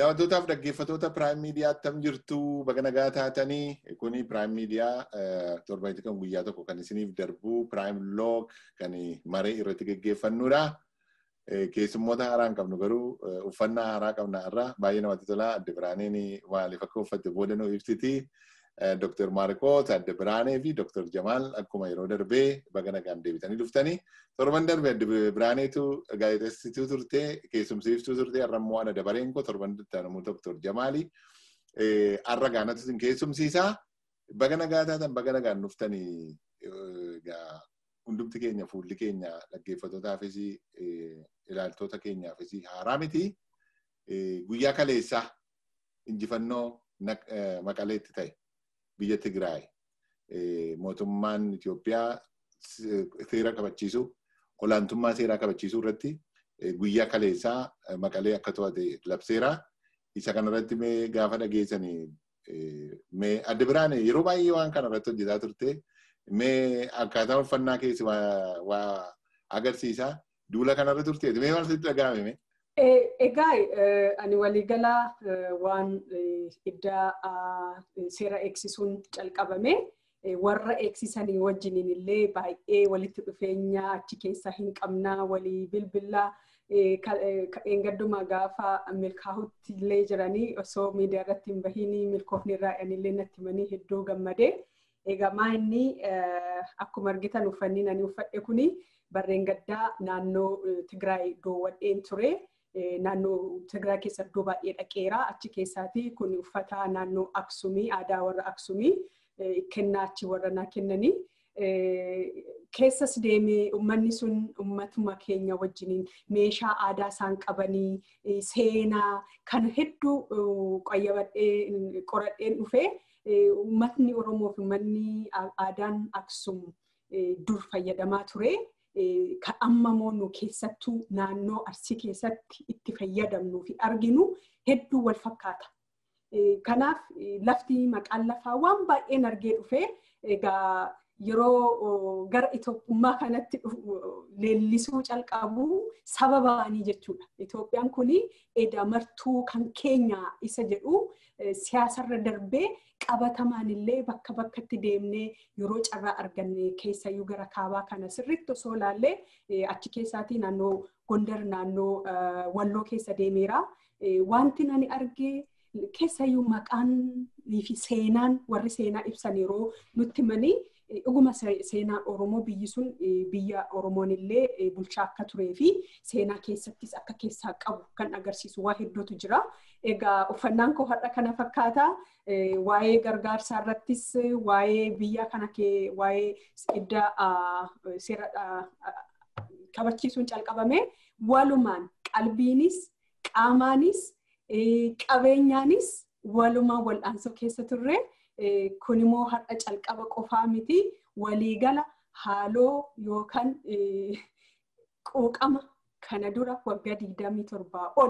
Daawwattootaaf dhaggeeffattoota Prime Media attam jirtu baga nagaa taatanii kuni Prime Media torbanitti kan guyyaa tokko kan isiniif darbu Prime Log kan maree irratti geggeeffannudha. Keessummoota haaraa hin qabnu garuu uffannaa haaraa qabna irraa baay'ee namatti tola. Adde Biraaneen maaliif akka uffatte booda nu ibsiti. Dr. Maarikoot, Adde Biraanee fi Dr. Jamaal akkuma yeroo darbee baga nagaan deebitanii dhuftanii. Torban darbe Adde Biraaneetu gaazexeessituu turte, keessumsiiftuu turte, har'a immoo ana dabareen koo torban ittaanu Dr. Jamaali. Har'a gaanatu isin keessumsiisaa. Baga nagaa taatan baga nagaan dhuftanii hundumti keenya fuulli keenya dhaggeeffattootaafis ilaaltota keenyaafis haaraa miti. Guyyaa kaleessaa injifannoo maqaleetti ta'e biyya Tigraay mootummaan Itoophiyaa seera kabachiisuu olaantummaa seeraa kabachiisuu irratti guyyaa kaleessaa maqalee akka to'ate labseera. Isa kanarratti mee gaafa dhageessanii mee adda biraan yeroo baay'ee waan kana irratti hojjetaa turte mee akkaataa uffannaa keessi waa agarsiisaa duula kanarra turteeti mee maal sitti dhaga'ame? Egaa ani waliigalaa waan iddaa seera eegsisuun calqabame warra eegsisanii wajjiniin illee baay'ee walitti dhufeenya achi keessaa hin qabnaa walii bilbilaa eengaddumaa gaafa milkaa'utti illee jiranii osoo miidiyaa irratti hin bahiin milkoofni irraa illee natti himanii hedduu gammadee. Egaa maa inni akkuma argitan uffanni ani uffadhe kuni barreen gaddaa naannoo Tigraay doowwadheen ture. naannoo Tigraay keessa iddoo baay'ee dhaqeera. Achi keessaati kun uffata naannoo Aksumii aadaa warra Aksumii kennaa achi warra naa kennanii. Keessas deemee uummanni sun uummatuma keenya wajjiniin meeshaa aadaa isaan qabanii seenaa kan hedduu qayyabadhee qoradheen dhufee uummatni Oromoo fi uummanni aadaan Aksum dur fayyadamaa ture. kan amma moonu keessattuu naannoo arsii keessatti itti fayyadamnuu fi arginu hedduu wal fakkaata. Kanaaf lafti maqaan lafaa waan baay'een argee dhufee egaa yeroo gara Itoophummaa kanatti leellisuu calqabu saba ba'anii jechuudha. Itoophiyaan kun edaa martuu kan keenya isa jedhu siyaasarra darbee qabatamaan illee bakka bakkatti deemnee yeroo carraa arganne keessayyuu gara kaabaa kana sirriitti osoo ilaallee achi keessaatii naannoo Gondar naannoo Walloo keessa deemeera. Wanti nani argee keessayyuu maqaan fi seenaan warri seenaa ibsan yeroo nutti himanii dhuguma seenaan Oromoo biyyi sun biyya Oromoon illee bulchaa akka turee fi seenaa keessattis akka keessaa qabu kan agarsiisu waa hedduutu jira. Egaa uffannaan koo har'a kana fakkaata. Waa'ee gargaarsaa irrattis waa'ee biyya kana kee waa'ee idda seera kabachiisuun calqabame walumaan qalbiinis qaamaanis qabeenyaanis walumaan wal'aansoo keessa turre. kun immoo har'a calqaba qofaa miti waliigala haaloo yookaan quuqama kana dura waggaa digdamii torbaa ol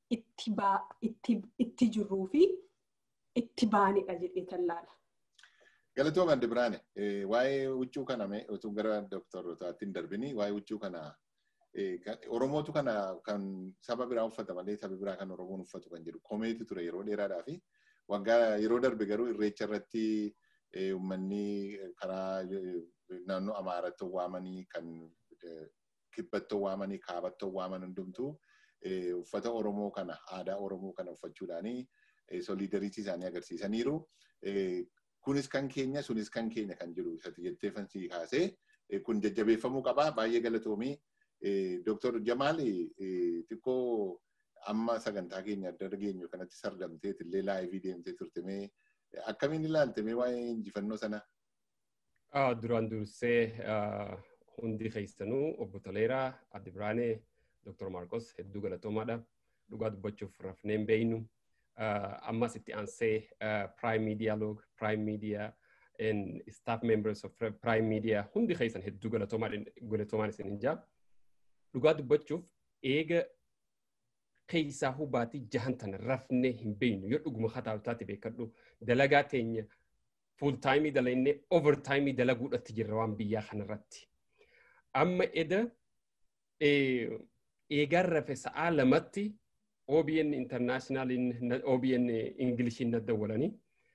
itti jirruu fi itti baanidha jedhee tallaala. Galatooma Adde Biraane waa'ee huccuu kana utuu gara doktorotaatti hin darbini waa'ee huccuu kana Oromootu kana kan saba biraa uffata malee saba biraa kan Oromoon uffatu kan jedhu komeetu ture yeroo dheeraadhaa fi waggaa yeroo darbe garuu irreecha irratti uummanni karaa naannoo Amaaratti waamanii kan kibbatti waamanii kaabatti waaman hundumtuu uffata Oromoo kana aadaa Oromoo kana uffachuudhaanii soliidariitii isaanii agarsiisaniiru. Kunis kan keenya sunis kan keenya kan jiru isatti jettee fansii kaasee kun jajjabeeffamuu qaba baay'ee galatoomii. Dooktor Jamaal xiqqoo amma sagantaa keenya adda dhageenyu kanatti sardamtee illee laayivii deemtee turte mee akkamiin ilaalte mee waa'ee injifannoo sana? Duraan dursee hundi keessanuu obbo Toleeraa, Adde Biraanee, Dr. Maarqos hedduu galatoomaadha. Dhugaa dubbachuuf rafnee hin beeynu. Ammas itti aansee Prime Media Log, Prime Media and staff members of Prime Media hundi keessan hedduu galatoomaan isin hin jaa. Dhugaa dubbachuuf eega keessaa hubaatii jahan tana rafnee hin beeynu yoo dhuguma hataa taate beekadhu dalagaa teenya fuul taayimii dalagnee over taayimii dalaguudhatti jirra waan biyyaa kanarratti. Amma eda eegaan rafe sa'aa lamatti OBN internationaliin OBN Ingiliishiin na dawwalanii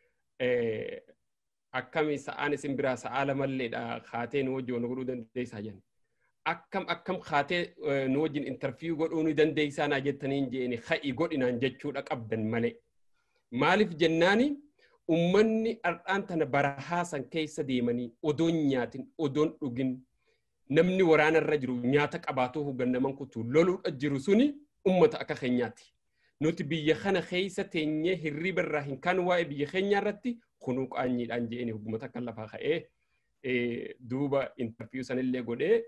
akkami sa'aan isin biraa sa'aa lamalleedha kaatee nu wajjin godhuu dandeessaa jenna. Akkam akkam kaatee nu wajjin intarfiyuu godhuu ni dandeessaa naa jettaniin jeeni ha'i godhinaan jechuudha qabdan malee. Maaliif jennaani ummanni ardhaan tana barahaa san keessa deemanii odoon nyaatin odoon dhugin namni waraanarra jiru nyaata qabaatoo hubannaman kutu loluudha jiru suni ummata akka keenyaati. Nuti biyya kana keessa teenyee hirriba irraa hin kan waa'ee biyya keenya irratti kunuu qaanyiidhaan jeeni huggumata akka lafaa ka'ee duuba intarfiyuu sanillee godhee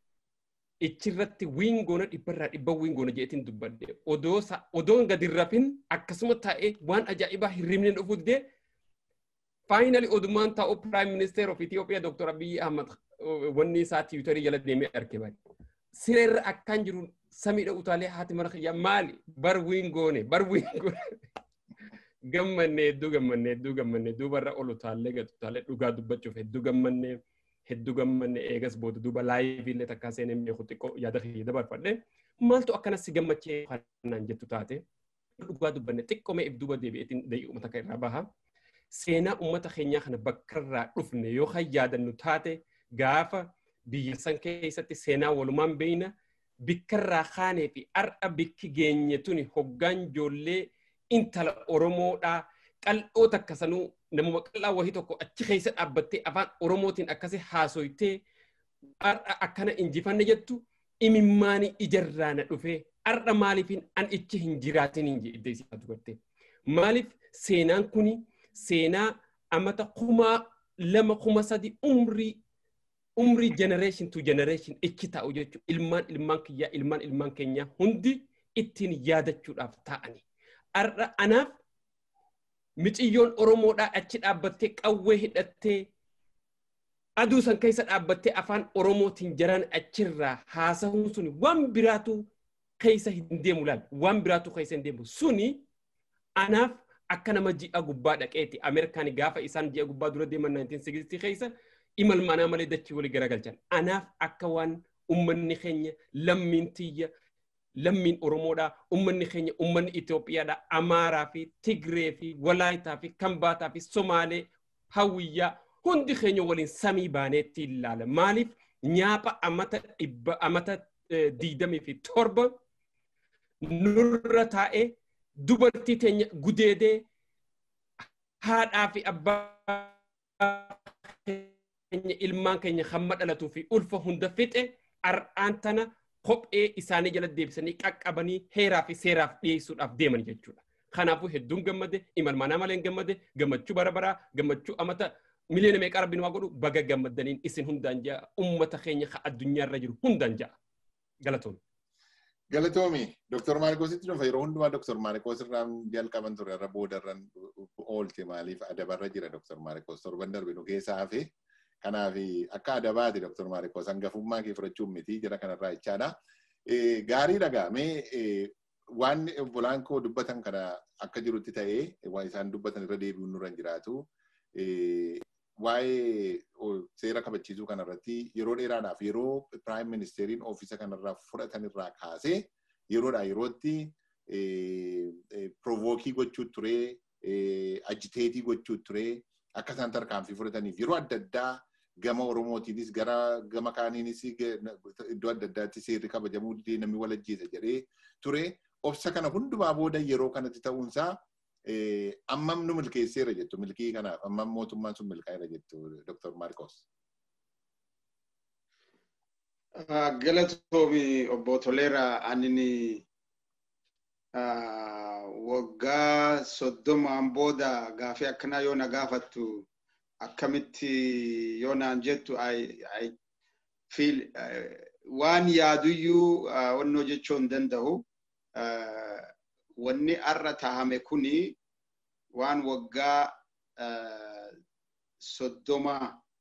ichirratti wiingoona dhibbarraa dhibba wiingoona jeetiin dubbadde odoon gadi rafin akkasuma taa'ee waan ajaa'ibaa hirribni dhufu didee faayinali odumaan taa'u piraayim ministeer of Itoophiyaa Dr. Abiyyi Ahmad wanni isaa tiwutarii jala deemee arge bari. Sireerra akkaan jiru samiidha utaalee haati mana kiyyaa maali bar wiingoone bar wiingoone. Gammannee hedduu gammannee hedduu gammannee duubarra ol utaallee gad utaalee dhugaa dubbachuuf hedduu gammannee hedduu gammannee eegas booda duuba laayiviillee takkaa seenee meeku xiqqoo yaada kiyya dabarfadhe maaltu akkanas si gammachee kanaan jettu taate dhugaa dubbanne xiqqoo mee if duuba deebi'eetiin da'i'u uummata kan irraa baha. Seenaa uummata keenyaa kana bakka irraa dhufne yoo kan yaadannu taate gaafa biyya san keessatti seenaa walumaan beeyna bikkarraa kaanee fi har'a bikki geenye tuni hoggaan ijoollee intala Oromoodhaa qal'oo takka sanuu namuma qal'aa wahii tokko achi keessa dhaabbattee afaan Oromootiin akkasi haasoytee har'a akkana injifanne jettu imimmaanii ijarraa na dhufee har'a maaliifin an ichi hin jiraatin hin jedhe isaa dubartee. Maaliif seenaan kuni seenaa amata kumaa lama kuma sadi umrii umrii generation to generation ichi taa'u jechuudha. Ilmaan ilmaan kiyyaa ilmaan ilmaan keenyaa hundi ittiin yaadachuudhaaf ta'ani. Har'a anaaf miciyyoon Oromoodhaa achi dhaabbattee qawwee hidhattee aduu san keessa dhaabbattee afaan Oromootiin jiran achirraa haasa'uun suni waan biraatu keessa hin deemu laal waan biraatu keessa hin deemu suni anaaf akka nama ji'a gubbaa dhaqeeti Ameerikaan gaafa isaan ji'a gubbaa dura deeman 1960 keessa imalmanaa malee dachii walii garagalchan anaaf akka waan ummanni keenya lammiin tiyya lammiin Oromoodhaa ummanni keenya ummanni Itoophiyaadhaa Amaaraa fi Tigree fi Walaayitaa fi Kambaataa fi Somaalee Hawiyyaa hundi keenya waliin samii baaneetti ilaala maaliif nyaapha amata dhibba amata diidamii fi torba nurra taa'ee dubartii teenya gudeedee haadhaa fi abbaa keenya ilmaan keenya hamma dhalatuu fi ulfa hunda fixe har'aan tana kophee isaanii jala deebisanii qaqqabanii heeraa fi seeraaf dhiyeessuudhaaf deeman jechuudha. Kanaafuu hedduun gammade imalmanaa malee hin gammade gammachuu bara baraa gammachuu amata miliyoona meeqa rabbiin waa godhu baga gammadaniin isin hundaan ja'a ummata keenya ka addunyaarra jiru hundaan ja'a. Galatoomi. Galatoomi. Dooktar Maarikoositti dhufa yeroo hundumaa Dooktar Maarikoos irraa jalqaban ture irra boodarran oolte maaliif adabarra jira Dooktar Maarikoos torban darbe nu keessaa hafe. Kanaaf akka adabaati Dooktar Maarikoos hangafummaa kee fudhachuun miti jira kanarraa jechaadha. Gaarii dhagaamee waan obbolaan koo dubbatan kana akka jirutti ta'ee waan isaan dubbatan irra deebi'uun nurra hin jiraatu. Waa'ee seera kabachiisuu kanarratti yeroo dheeraadhaaf yeroo piraayim ministeeriin oofisa kanarraa fudhatan irraa kaasee yeroodhaa yerootti provookii gochuu turee ajiteetii gochuu turee akka isaan tarkaanfii fudhataniif yeroo adda addaa gama Oromootiinis gara gama kaaniinis iddoo adda addaatti seerri kabajamuu didee namni wal ajjeesa jedhee ture. Obsa kana hundumaa booda yeroo kanatti ta'uunsaa ammam nu milkeesseera jettu milkii kanaaf ammam mootummaan sun milkaa'eera jettu Dr. Marcos. Galatoomi obbo Toleera anini waggaa soddomaan booda gaafii akkanaa yoo na gaafattu akkamitti yoo naan jettu waan yaaduyyuu wannoo jechuu hin danda'u. Wanni arra taahame kuni waan waggaa soddoma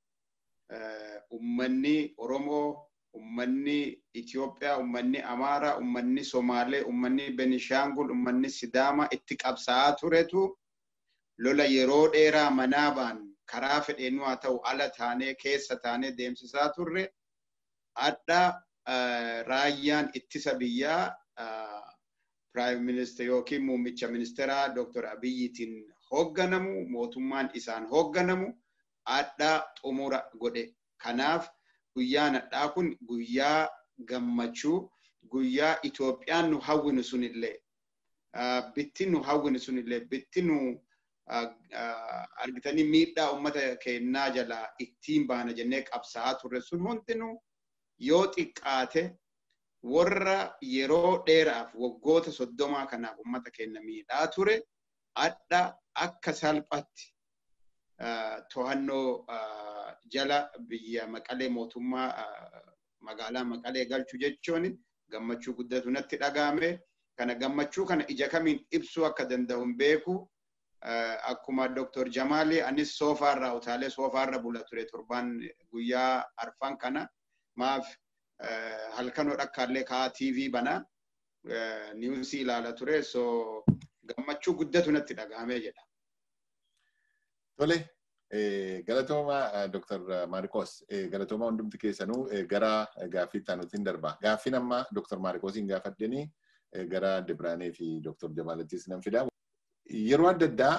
ummanni Oromoo, ummanni Itoophiyaa, ummanni Amaaraa, ummanni Somaalee, ummanni Benishangul, ummanni Sidaama itti qabsaa'aa turetu lola yeroo dheeraa manaabaan karaa fedheenuu haa ta'u ala taanee keessa taanee deemsisaa turre adda raayyaan ittisa biyyaa Prime Minister yookiin muummicha ministeeraa Dr. Abiyyitiin hoogganamu mootummaan isaan hoogganamu addaa xumura godhe. Kanaaf guyyaan addaa kun guyyaa gammachuu guyyaa Itoophiyaan nu hawwinu sunillee bitti nu hawwinu sunillee bitti nu argitanii miidhaa uummata keenyaa jalaa ittiin baana jennee qabsaa'aa turre sun hundinuu yoo xiqqaate warra yeroo dheeraaf waggoota soddomaa kanaaf uummata keenya miidhaa ture adda akka salphatti to'annoo jala biyya maqalee mootummaa magaalaa maqalee galchuu jechuun gammachuu guddatu natti dhagahame. Kana gammachuu kana ija kamiin ibsuu akka danda'u hin beeku. Akkuma Dr. Jamaali anis soofaarraa utaalee soofaarra bula ture torbaan guyyaa arfan kana maaf halkanoo dhakkaallee kaa'aa TV bana niwusii ilaala ture so gammachuu guddatu natti dhagahamee jedha. Tole galatooma Dr. Maarikos galatooma hundumti keessanuu gara gaaffii taanutiin darba. Gaaffiin amma Dr. Maarikosiin gaafadhanii gara Dibiraanee fi Dr. Jamaalattis nan fidaa. Yeroo adda addaa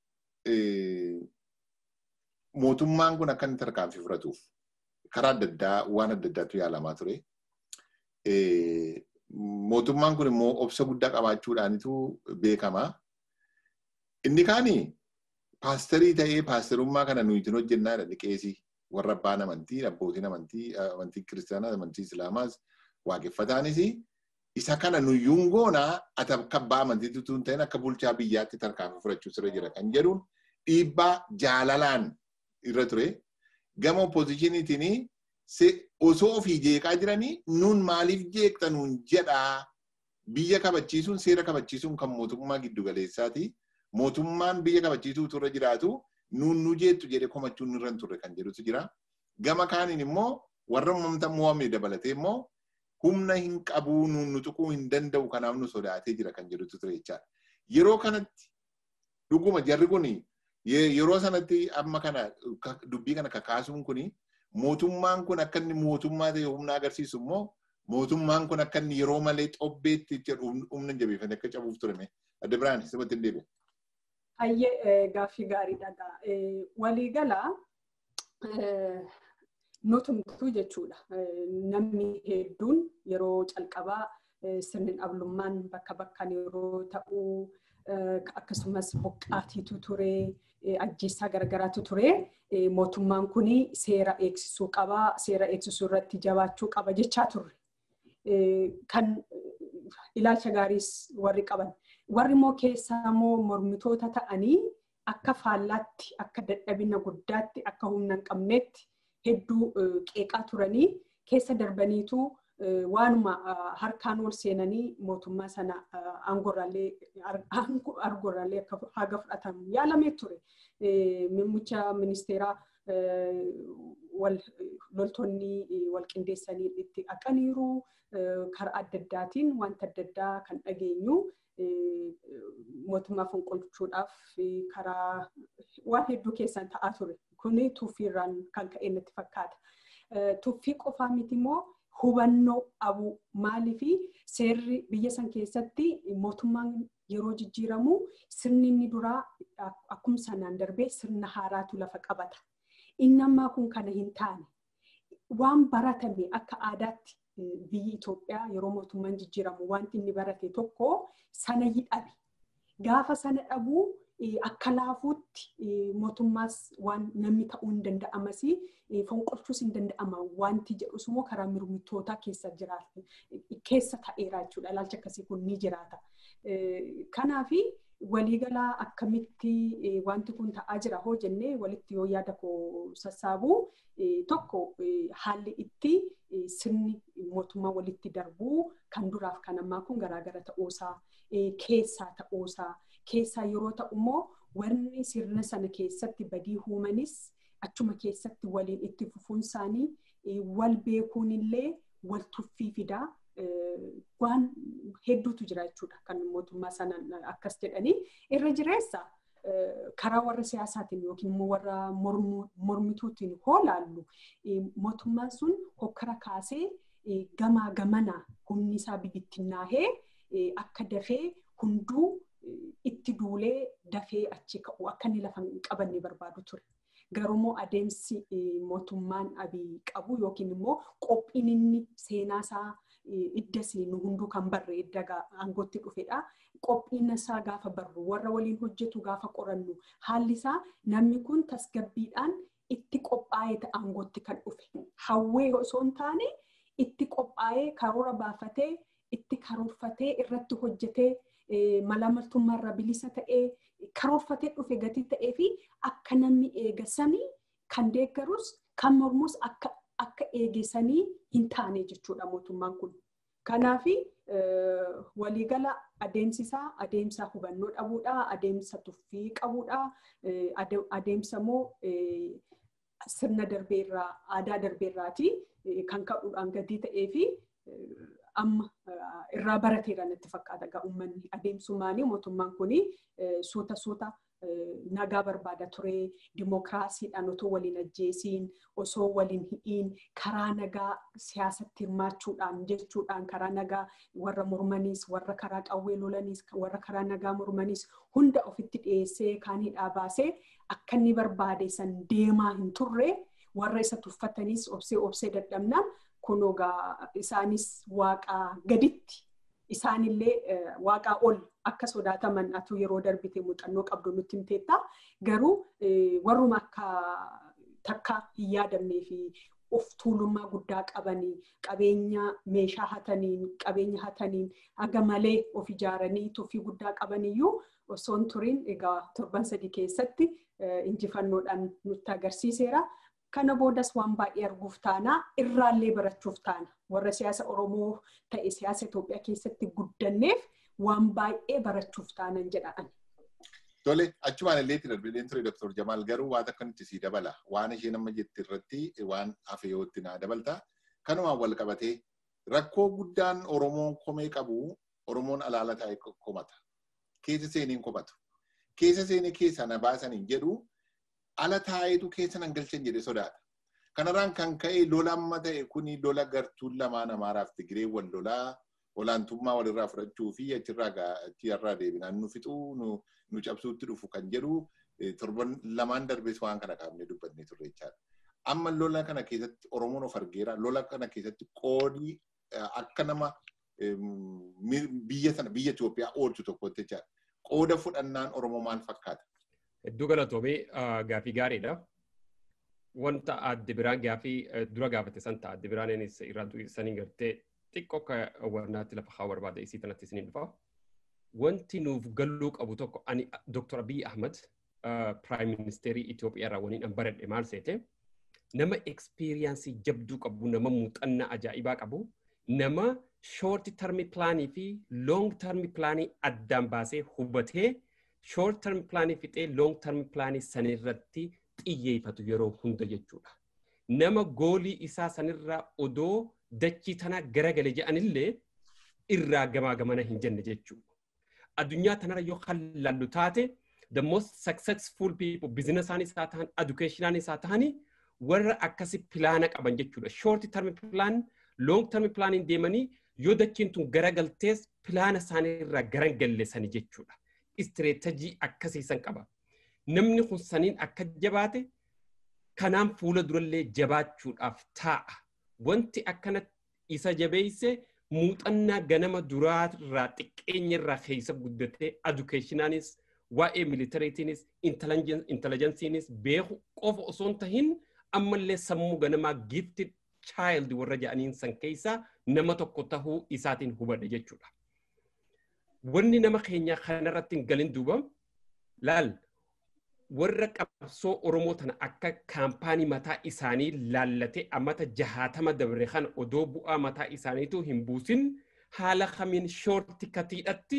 mootummaan kun akka inni tarkaanfii fudhatuuf karaa adda addaa waan adda addaatu yaalamaa ture. Mootummaan kun immoo obsa guddaa qabaachuudhaanitu beekama. Inni kaani paasterii ta'ee paasterummaa kana nuyi itin hojjennaa jedha liqeesii warra abbaan amantii, abbootiin amantii, amantii kiristaanaa, amantii islaamaas, waaqeffataanis isa kana nuyyuun goonaa ati akka abbaa amantii tutuu hin ta'in akka bulchaa biyyaatti tarkaanfii fudhachuu sirra jira kan jedhuun dhiibbaa jaalalaan irra ture. Gama oppoozishiniitiin osoo ofii jeeqaa jiranii nuun maaliif jeeqxa nuun jedhaa biyya kabachiisuun seera kabachiisuun kan mootummaa giddugaleessaati. Mootummaan biyya kabachiisuu turre jiraatu nuun nu jeettu jedhe komachuun irra hin turre kan jedhutu jira. Gama kaaniin immoo warra uumamta mo'amne dabalatee immoo humna hin qabuu nuun nu tuquu hin danda'u kanaaf nu sodaatee jira kan jedhutu ture jechaadha. Yeroo kanatti dhuguma jarri kun yeroo sanatti amma kana dubbii kana kakaasuun kun mootummaan kun akka inni mootummaa ta'e humna agarsiisu immoo mootummaan kun akka inni yeroo malee xobbeetti jedhu humna jabeeffate akka cabuuf ture. Adda biraan sirriitti hin deebi'e. Hayyee gaaffii gaariidha. Waliigala nutumtuu jechuudha. Namni hedduun yeroo calqabaa sirni dhablummaan bakka bakkaan yeroo ta'u akkasumas buqqaatiitu ture ajjeessaa garagaraatu ture mootummaan kun seera eegsisuu qaba seera eegsisuu irratti jabaachuu qaba jechaa turre. Kan ilaalcha gaariis warri qaban. Warri immoo keessaa immoo mormitoota ta'anii akka faallaatti akka dadhabina guddaatti akka humna hin qabneetti hedduu qeeqaa turanii keessa darbaniitu waanuma harkaan ol seenanii mootummaa sana aangorraallee akka haga fudhatamu yaalamee ture. Muummicha ministeeraa loltoonni wal qindeessanii itti dhaqaniiru karaa adda addaatiin wanta adda addaa kan dhageenyu mootummaa fonqolchuudhaaf karaa waan hedduu keessan ta'aa ture. Kuni tuffiirraan kan ka'e natti fakkaata. Tuffii qofaa miti immoo hubannoo dhabuu maalii fi seerri biyya san keessatti mootummaan yeroo jijjiiramu sirni inni duraa akkuma sanaan darbee sirna haaraatu lafa qabata. Inni ammaa kun kana hin taane waan baratame akka aadaatti biyyi Itoophiyaa yeroo mootummaan jijjiiramu wanti inni barate tokko sana dhabe. Gaafa sana dhabuu akka laafuutti mootummaas waan namni ta'uu hin danda'amas fonqolchuus hin danda'ama wanti jedhus immoo karaa mormitootaa keessa jiraata keessa ta'eera jechuudha ilaalcha akkasii kun ni jiraata. Kanaafi waliigalaa akkamitti wanti kun ta'aa jira hoo jennee walitti yoo yaada koo sassaabu tokko haalli itti sirni mootummaa walitti darbuu kan duraaf kan ammaa kun garaagara ta'uusaa keessaa ta'uusaa keessaa yeroo ta'u immoo warri sirna sana keessatti badii uumanis achuma keessatti waliin itti fufuun isaanii wal beekuun illee wal tuffii fidaa waan hedduutu jira jechuudha kan mootummaa sana akkas jedhanii irra jireessa karaa warra siyaasaatiin yookiin immoo warra mormituutiin hoo laallu mootummaan sun hokkara kaasee gamaa gamanaa humni isaa bibittinnaahee akka dafee hunduu itti duulee dafee achi ka'u akka inni lafa hin qabanne barbaadu ture. Garumoo adeemsi mootummaan abii qabu yookiin immoo qophiin inni seenaasaa iddas nu hunduu kan barre edda aangootti dhufedha. Qophiin isaa gaafa barru warra waliin hojjetu gaafa qorannu haalli isaa namni kun tasgabbiidhaan itti qophaa'ee aangootti kan dhufe. Hawwee osoo hin taane itti qophaa'ee karoora baafatee itti karoorfatee irratti hojjetee malamaltummaarraa bilisa ta'ee karoorfatee dhufe gatii ta'ee fi akka namni eegasanii kan deeggarus kan mormus akka akka eegisanii hin taane jechuudha mootummaan kun. Kanaaf waliigala adeemsisaa adeemsa hubannoo dhabuudha, adeemsa tuffii qabuudha, adeemsa immoo sirna darbeerraa aadaa darbeerraati kan ka'uudhaan gatii ta'ee fi amma irraa barateera natti fakkaata egaa uummanni adeemsumaanii mootummaan kun suuta suuta nagaa barbaada ture dimookiraasiidhaan otoo waliin ajjeesiin osoo waliin hidhiin karaa nagaa siyaasatti hirmaachuudhaan jechuudhaan karaa nagaa warra mormaniis warra karaa qawwee lolaniis warra karaa nagaa mormaniis hunda ofitti dhiyeessee kaan hidhaa baasee akka inni barbaade san deemaa hin turre warra isa tuffataniis obsee obsee dadhabnaan kunoo isaanis waaqaa gaditti isaanillee waaqaa ol akka sodaataman atu yeroo darbite muuxannoo qabdu nutti himteetta. Garuu warruma akka takka hin yaadamnee fi of tuulummaa guddaa qabanii qabeenya meeshaa hataniin qabeenya hataniin haga malee of ijaaranii tuffii guddaa qabaniyyuu osoo hin turin egaa torban sadii keessatti injifannoodhaan nutti agarsiiseera. kana boodas waan baay'ee arguuf taana irraallee barachuuf taana warra siyaasa oromoo ta'e siyaasa Itoophiyaa keessatti guddanneef waan baay'ee barachuuf taanan jedhaan. Tole achumaan illee itti darbee ture Dr. Jamaal garuu waan akka nuti sii dabala waan ishee nama jette irratti waan hafe yoo itti naa dabalta kanumaan wal qabatee rakkoo guddaan Oromoon komee qabu Oromoon alaala taa'e komata keessa seeniin komatu keessa seenee keessa na baasaniin jedhu ala taa'eetu keessa nan galchan jedhe sodaata. Kanarraan kan ka'e lola amma ta'e kuni lola gartuun lamaan Amaaraaf Tigiree wal lolaa olaantummaa walirraa fudhachuu fi achirraa achirraa deebinaan nu fixuu nu cabsuutti dhufu kan jedhu torban lamaan darbees waan kana kaafnee dubbannee turre jechaadha. Amma lola kana keessatti Oromoon of argeera. Lola kana keessatti qoodii akka nama biyya sana biyya Itoophiyaa oolchu tokkotti jechaadha. Qooda fudhannaan Oromoo maal fakkaata? Hedduu galatoomee gaafii gaariidha. Wanta adde biraan gaafii dura gaafate san ta'a adde biraan irraa sanii gartee xiqqoo akka warnaatti lafa haa barbaada isii kanatti isiniin dhufa. Wanti nuuf galuu qabu tokko ani Dr. Abiy Ahmad Prime Ministerii Itoophiyaa irraa waliin an baradhe maal seete nama ekspiriyaansii jabduu qabu nama muuxannaa ajaa'ibaa qabu nama short term plaanii fi long term plaanii addaan baasee hubatee short term plaanii fixee long term plaanii sanirratti xiyyeeffatu yeroo hunda jechuudha. Nama goolii isaa sanirraa odoo dachii tana garagale jedhanillee irraa gamaa gamana hin jenne jechuudha. Addunyaa tanarra yoo hallaallu taate the most successful people bizinasaanis haa ta'an educationaanis haa ta'ani warra akkasi pilaana qaban jechuudha. Short term plan long term plaaniin deemanii yoo dachiin tun garagaltees pilaana isaaniirraa garagalleessani jechuudha. Istireetajii akkasiisan qaba. Namni kun saniin akka jabaate kanaan fuula durallee jabaachuudhaaf taa'a. Wanti akkana isa jabeeyse muuxannaa ganama duraarraa xiqqeenyarraa keessa guddatee edukeeshinaanis waa'ee militariitiinis intelejensiinis beeku qofa osoo hin tahin ammallee sammuu ganamaa gifted child warra jedhaniin san keessaa nama tokko tahuu isaatiin hubadhe jechuudha. Wanni nama keenya kanarratti hin galin duuba laal warra qabsoo Oromoo tana akka kaampaanii mataa isaanii laallatee ammata jahaatama dabre kana odoo bu'aa mataa isaaniitu hin buusin haala kamiin shoorti katiidhatti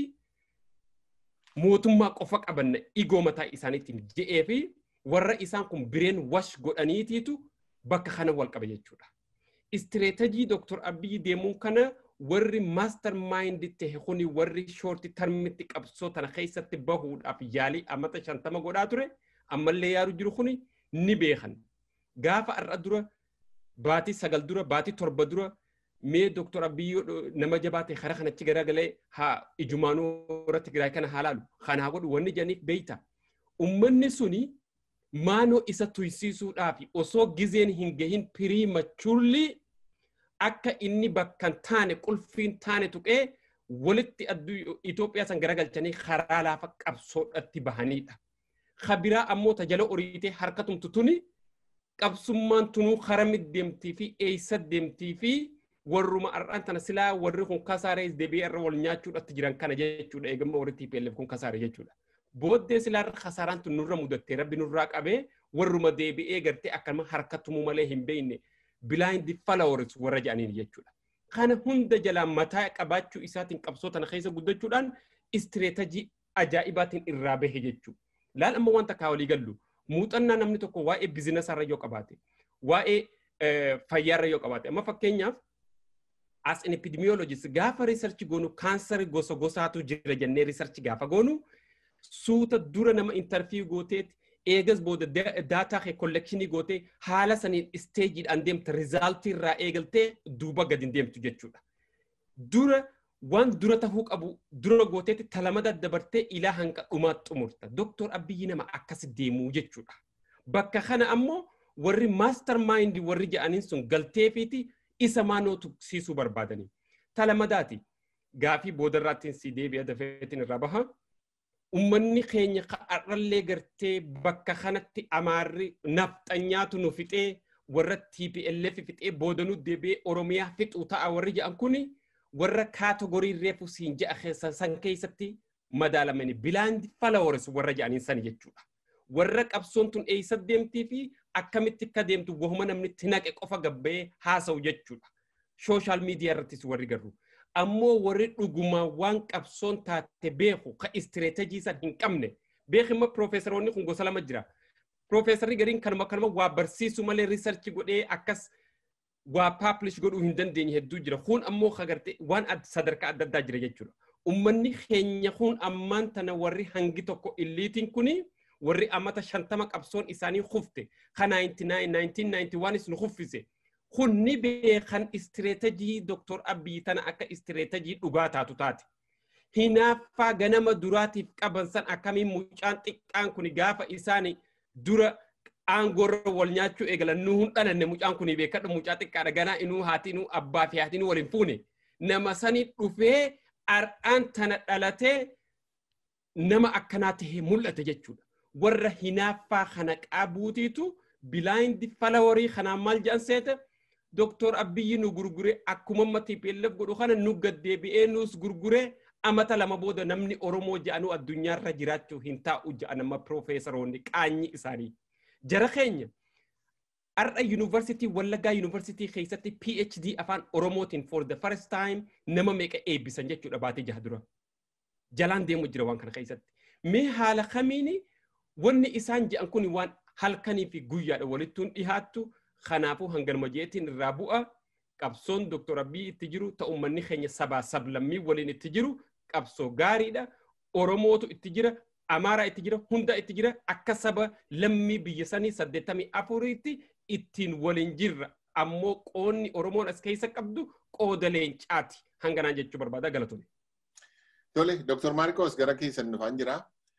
mootummaa qofa qabanna igoo mataa isaaniitiin je'ee fi warra isaan kun bireen wash godhaniitiitu bakka kana wal qaba jechuudha. Istireetajii Dr. Abiyyi deemuun kana warri maaster maayindi ta'e kuni warri shoorti tarmitti qabsoo tana keessatti bahuudhaaf yaalii ammata shantama godhaa ture ammallee yaaru jiru kuni ni beekan. Gaafa har'a dura baatii sagal dura baatii torba dura mee doktor Abiyyoo nama jabaate karaa kanatti garagalee haa ijumaanuu irratti Tigraay kana haa laalu kanaa godhu wanni jedhaniif beeyta. Uummanni suni maanoo isa tuysiisuudhaaf osoo gizeen hin gahin piriimachurli akka inni bakka hin taane qulfiin taane tuqee walitti Itoophiyaa san garagalchanii karaa laafa qabsoodhatti bahanidha. Kabiraa ammoo tajala oriitee harka tumtu tuni qabsummaan tunuu karami deemtii fi eessa deemtii fi warruma har'aan tana silaa warri kun kasaaree deebi'ee irra wal nyaachuudhaatti jiran kana jechuudha eegamma warri TPLF kun kasaare jechuudha. Booddee silaa irra kasaaraan tun nurra mudattee rabbi nurraa qabee warruma deebi'ee gartee akkama harka tumuu malee hin beekne bilaayindi followers warra jedhaniin jechuudha. Kana hunda jalaa mataa qabaachuu isaatiin qabsoo tana keessa guddachuudhaan istireetajii ajaa'ibaatiin irraa bahe jechuudha. Laal amma wanta kaa walii gallu muuxannaa namni tokko waa'ee biizinasarra yoo qabaate waa'ee fayyaarra yoo qabaate amma fakkeenyaaf as an epidemiologist gaafa riisarchi goonu kaansarii gosa gosaatu jira jennee riisarchi gaafa goonu suuta dura nama intarfiyuu gooteeti eegas booda daataa kee kollekshinii gootee haala saniin isteejiidhaan deemta rizaaltii irraa eegaltee duuba gadi deemtu jechuudha. Dura waan dura tahuu qabu dura gooteeti talamada dabartee ilaa hanga dhumaatti xumurta. Doktor Abiyyi nama akkas deemuu jechuudha. Bakka kana ammoo warri maastar maayindii warri jedhaniin sun galteefiiti isa maanoo tuqsiisuu barbaadanii. Talamadaati gaafii boodarraattiin si deebi'a dafeetiin irraa baha. Uummanni keenya har'allee gartee bakka kanatti amaarri nafxanyaatu nu fixee warra TPLF fixee boodanuu deebi'ee Oromiyaa fixuu ta'a warri jedhan kuni warra kaatogorii reefu siin je'a keessa san keessatti madaalamani bilaandi followers warra jedhaniin sani jechuudha. Warra qabsoon tun eessa deemtii fi akkamitti akka deemtu wahuma namni itti naqe qofa gabbee haasa'u jechuudha. Sooshaal miidiyaa irrattis warri garuu. ammoo warri dhugumaa waan qabsoon taate beeku ka istireetejii san hin qabne beekima piroofeesaroonni kun gosa lama jira. Piroofeesarri gariin kanuma kanuma waa barsiisu malee riisarchi godhee akkas waa paablish godhuu hin dandeenye hedduu jira. Kun ammoo kagarte waan sadarkaa adda addaa jira jechuudha. Uummanni keenya kun ammaan tana warri hangi tokko illiitiin kuni warri ammata shantama qabsoon isaanii kufte ka 1991 nu kuffise. kunni beekan istireetejii Dr. Abiyyi tana akka istireetejii dhugaa taatu taate. Hinaaffaa ganama duraatiif qaban san akkamiin mucaan xiqqaan kun gaafa isaan dura aangorra wal nyaachuu eegalan nu hin dhalanne mucaan kun beekadhu mucaa xiqqaadha ganaa inuu haati inuu abbaa fi haati inuu waliin fuune. Nama sanii dhufee har'aan tana dhalatee nama akkanaa tahee mul'ate jechuudha. Warra hinaaffaa kana qabuutiitu bilaayindi falawarii kanaan maal jedhan seete Doktor Abiyyi nu gurgure akkuma TPLF godhu kana nu gaddeebi'ee nus gurgure amata lama booda namni Oromoo jedhanu addunyaarra jiraachuu hin taa'u jedhan amma piroofeesaroonni qaanyi isaanii. Jara keenya har'a yuunivarsiitii Wallaggaa yuunivarsiitii keessatti PhD afaan Oromootiin for the first time nama meeqa eebbisan jechuudha baatee jaha dura. Jalaan deemu jira waan kana keessatti. Mee haala kamiini wanni isaan jedhan kun waan halkanii fi guyyaadha walittuun dhihaattu kanaafuu hanganuma jeetiin irraa bu'a qabsoon Dr. Abiy itti jiru ta'u uummanni keenya sabaa sablammii waliin itti jiru qabsoo gaariidha. Oromootu itti jira, Amaaraa itti jira, hunda itti jira akka saba lammii biyya sanii saddeettamii afuriitti ittiin waliin jirra. Ammoo qoonni Oromoon as keessa qabdu qooda leencaati. Hanganaan jechuu barbaada galatoome. Tole, Dr. Maarikos gara keessan dhufaan jira.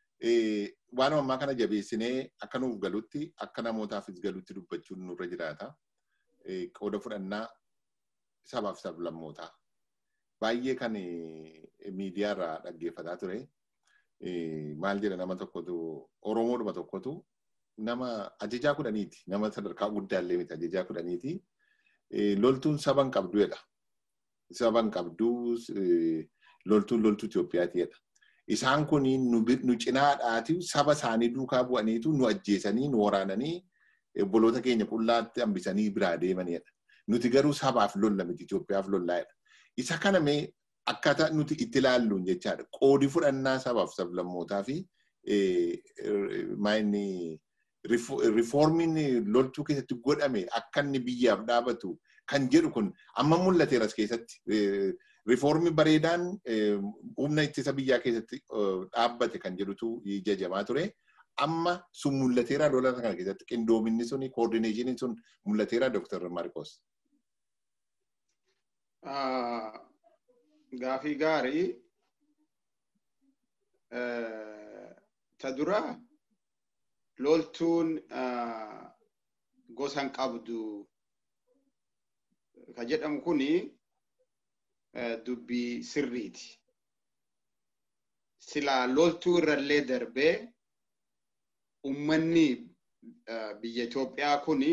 waan ammaa kana jabeessinee akka nuuf galutti akka namootaafis galutti dubbachuun nurra jiraata. Qooda fudhannaa sabaaf sablammootaa. Baay'ee kan miidiyaa irraa dhaggeeffataa ture. Maal jedha nama tokkotu Oromoodhuma tokkotu nama ajajaa kudhaniiti. Nama sadarkaa guddaallee miti ajajaa kudhaniiti. Loltuun saba hin qabdu jedha. Saba hin qabdu loltuun loltuu Itoophiyaati jedha. isaan kun nu cinaadhaati saba isaanii duukaa bu'aniitu nu ajjeesanii nu waraananii obboloota keenya qullaatti hambisanii biraa deemanidha. Nuti garuu sabaaf lolla miti Itoophiyaaf lollaa'edha. Isa kana mee akkaataa nuti itti ilaalluun jechaadha. Qoodi fudhannaa sabaaf sablammootaa fi maayinni rifoormiin loltuu keessatti godhame akka inni biyyaaf dhaabatu kan jedhu kun amma mul'ateeras keessatti rifoormi bareedaan humna ittisa biyyaa keessatti dhaabbate kan jedhutu jajamaa ture. Amma sun mul'ateera lola kana keessatti qindoominni sun koordineeshiniin sun mul'ateera Dr. Marcos. Gaafii gaarii ta duraa loltuun gosan qabdu ka jedhamu kuni dubbii sirriiti. Silaa loltuu irrallee darbee ummanni biyya Itoophiyaa kuni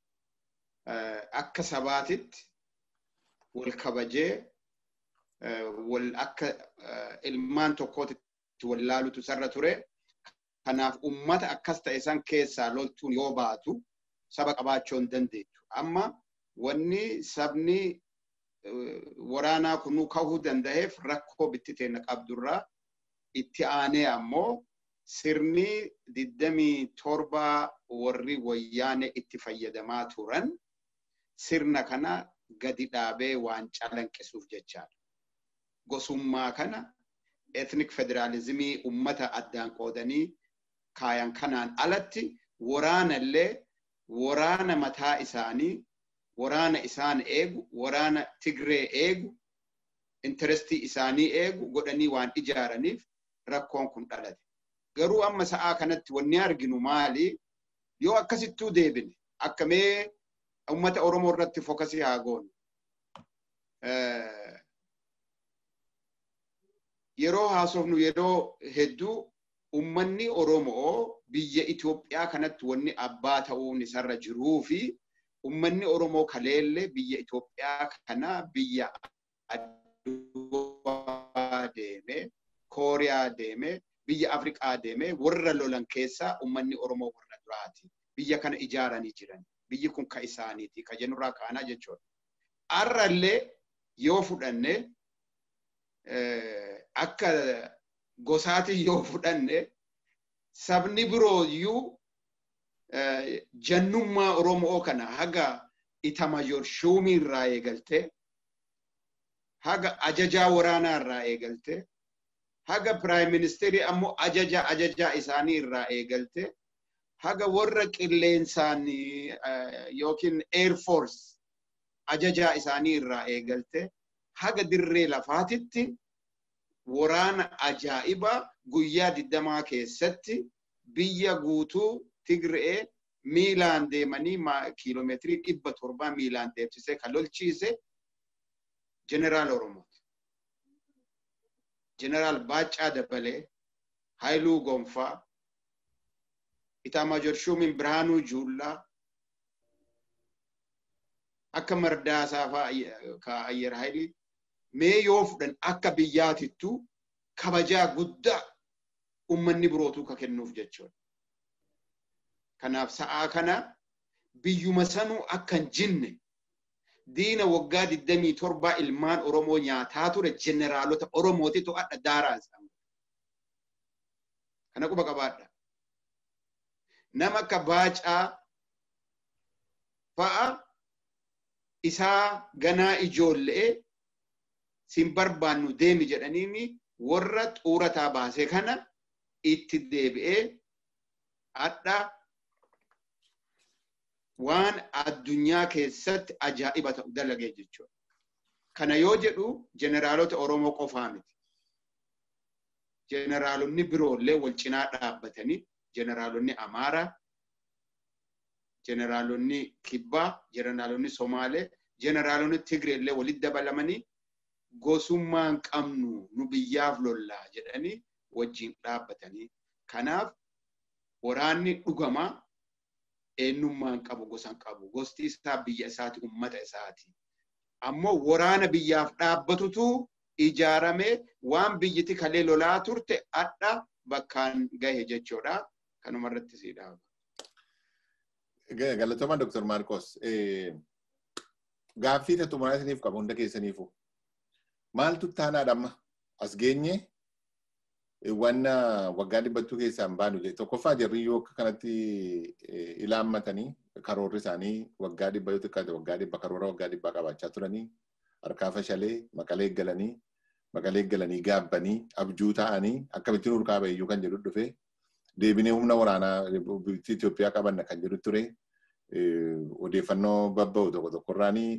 akka sabaatitti wal kabajee wal akka ilmaan tokkootitti wal laalutu sarra ture. Kanaaf ummata akkas ta'e san keessaa loltuun yoo baatu saba qabaachuu hin dandeettu. Amma wanni sabni waraanaa kunuu ka'uu danda'eef rakkoo bittiteena qabdurraa itti aanee ammoo sirni digdamii torba warri wayyaane itti fayyadamaa turan sirna kana gadi dhaabee waan calanqisuuf jechaadha. Gosummaa kana etnik federaalizimii ummata addaan qoodanii kaayan kanaan alatti waraanallee waraana mataa isaanii waraana isaan eegu waraana tigree eegu intarestii isaanii eegu godhanii waan ijaaraniif rakkoon kun dhalate. Garuu amma sa'aa kanatti wanni arginu maali? Yoo akkasittuu deebine akka mee uummata Oromoo irratti fokasii haa goonu. Yeroo haasofnu yeroo hedduu ummanni Oromoo biyya Itoophiyaa kanatti wanni abbaa ta'uun isarra jiruu fi ummanni Oromoo kaleellee biyya Itoophiyaa kana biyya Addunyaa deemee Kooriyaa deemee biyya Afrikaa deemee warra lolan keessaa ummanni Oromoo warra duraati. Biyya kana ijaaranii jiran. Biyyi kun ka isaaniiti. Ka jennurraa kaanaa jechuudha. Har'allee yoo fudhanne akka gosaatiin yoo fudhanne sabni biroo iyyuu jannummaa Oromoo kana haga itamajoor shuumii irraa eegaltee haga ajajaa waraanaa irraa eegaltee haga piraayim ministeerii ammoo ajaja ajajaa isaanii irraa eegalte haga warra qilleensaan yookiin eerfoors ajajaa isaanii irraa eegalte haga dirree lafaatitti waraana ajaa'ibaa guyyaa digdamaa keessatti biyya guutuu Tigree miilaan deemanii kiiloomeetirii dhibba torbaa miilaan deemsisee kan lolchiise jeneraal Oromooti. jeneraal Baacaa Dabbalee, Haayiluu Gonfaa, Itaamaajoor Shumiin Birhaanuu Juullaa, akka Mardaasaa fa'aa ka Ayyer Haayilii mee yoo fudhan akka biyyaatittu kabajaa guddaa ummanni birootuu ka kennuuf jechuudha. Kanaaf sa'aa kana biyyuma sanuu akka hin jinne diina waggaa digdamii torbaa ilmaan Oromoo nyaataa ture jeneraalota Oromootitu adda daaraa isaan. Kana quba qabaadha. Nama akka Baacaa fa'a isaa ganaa ijoollee sin barbaannu deemi jedhaniini warra xuurataa baase kana itti deebi'ee adda waan addunyaa keessatti ajaa'iba ta'u dalagee jechuudha. Kana yoo jedhu jeneraalota Oromoo qofaa miti. Jeneraalonni biroollee wal cinaa dhaabbatanii jeneraalonni Amaaraa, jeneraalonni Kibbaa, jeneraalonni Somaalee, jeneraalonni Tigreellee walitti dabalamanii gosummaan qabnu nu biyyaaf lollaa jedhanii wajjin dhaabbatanii. Kanaaf waraanni dhugamaa eenyummaan qabu gosan qabu gosti isaa biyya isaati ummata isaati ammoo waraana biyyaaf dhaabbatutu ijaaramee waan biyyiti kalee lolaa turte adda bakkaan gahe jechuudha kanuma irratti si dhaaba. Galatooma Dr. Marcos. Gaaffii xumuraa isiniif qabu hunda keessaniifu. Maaltu taanaadha amma as geenye wanna waggaa dhibbattuu keessaan baanu jedhe tokkoffaa jarri yoo akka kanatti ilaammatanii karoorri isaanii waggaa dhibba yoo xiqqaate waggaa dhibba karoora waggaa dhibbaa qabaachaa turanii harkaa fashalee maqalee galanii maqalee galanii gaabbanii abjuu ta'anii akkamittiin urkaa bayyuu kan jedhu dhufe deebinee humna waraanaa Itoophiyaa qabanna kan jedhu ture odeeffannoo babba'u tokko tokkorraanii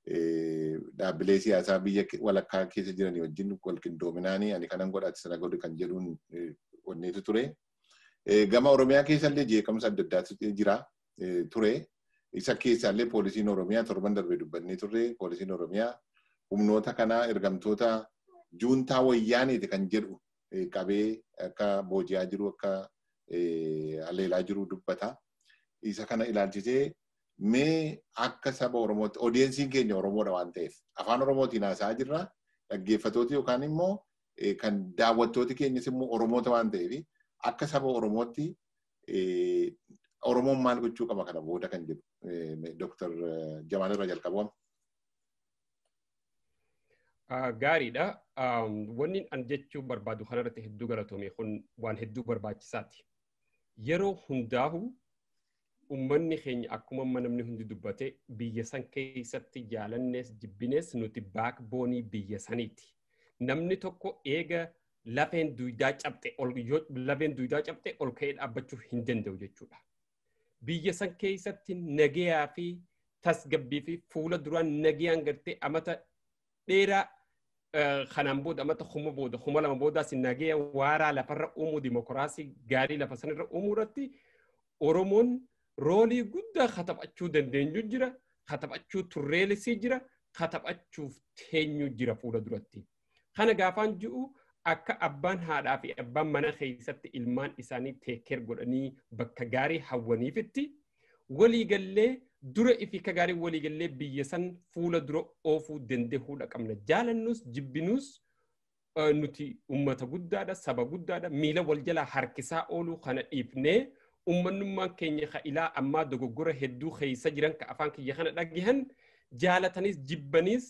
dhaabbilee siyaasaa biyya walakkaa keessa jiranii wajjin wal qindoominaanii ani kanan godhaati sana godhu kan jedhuun wanneetu ture. Gama Oromiyaa keessallee jeeqamsa adda addaatu jira ture. Isa keessaallee poolisiin Oromiyaa torban darbee dubbannee turre poolisiin Oromiyaa humnoota kanaa ergamtoota juuntaa wayyaaniiti kan jedhu qabee akka booji'aa jiru akka haleelaa jiru dubbata. Isa kana ilaalchisee mee akka saba Oromootti odeensiin keenya Oromoodha waan ta'eef afaan Oromootiin haasa'aa jirra dhaggeeffatooti yookaan immoo kan daawwattooti keenyas immoo Oromoota waan ta'eef akka saba Oromootti Oromoon maal gochuu qaba kana booda kan jedhu Dr. Jamaal irra jalqabamu. Gaariidha. Wanni an jechuu barbaadu kanarratti hedduu galatoome kun waan hedduu barbaachisaati. Yeroo hundaahu ummanni keenya akkuma namni hundi dubbate biyya san keessatti jaalannees jibbinees nuti baakboonii biyya saniiti. Namni tokko eega lafeen duwidaa cabxe ol lafeen duwidaa cabxe ol ka'ee dhaabbachuu hin danda'u jechuudha. Biyya san keessatti nagayaa fi tasgabbii fi fuula duraan nagayaan gartee amata dheeraa kanaan booda amata kuma booda kuma lama boodaas nagaya waaraa lafarra uumuu dimokiraasii gaarii lafa sanarra uumuu irratti Oromoon roolii guddaa kataphachuu dandeenyu jira, kataphachuu turreelisii jira, kataphachuuf teenyu jira fuula duratti. Kana gaafaan ji'u akka abbaan haadhaa fi abbaan mana keessatti ilmaan isaanii teekeer godhanii bakka gaarii hawwaniifitti waliigallee dura ifi ka gaarii waliigallee biyya san fuula dura oofuu danda'uudha qabna. Jaalannus jibbinuus nuti ummata guddaadha, saba guddaadha, miila wal jalaa harkisaa ooluu kana dhiifnee ummannummaan keenya ka ilaa ammaa dogoggora hedduu keessa jiran ka afaan kiyya kana dhagahan jaalatanis jibbaniis